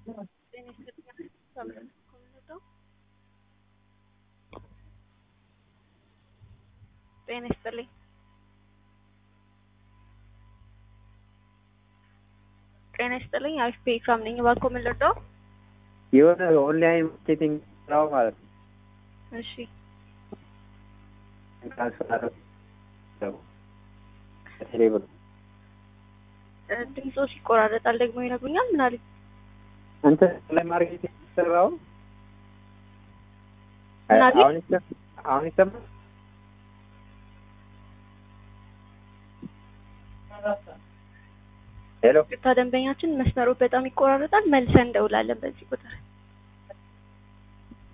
ጤና ይስጥልኝ። ጤና ይስጥልኝ። አሪፍ ፔክራም ነኝ። እባክዎ ምን ልርዳው? የሆነ ኦንላይን ማርኬቲንግ ስራው ማለት ነው። እሺ ትራንስፈር ቴሌብር እ ድምጾ ይቆራረጣል። ደግሞ ይነግሩኛል። ምን አለኝ? እንትን ኦንላይን ማርኬቲንግ ስራው ምን አለኝ? አሁን ይሰማል? አሁን ይሰማል? ሄሎ ቅርታ ደንበኛችን መስመሩ በጣም ይቆራረጣል። መልሰን እንደውላለን በዚህ ቁጥር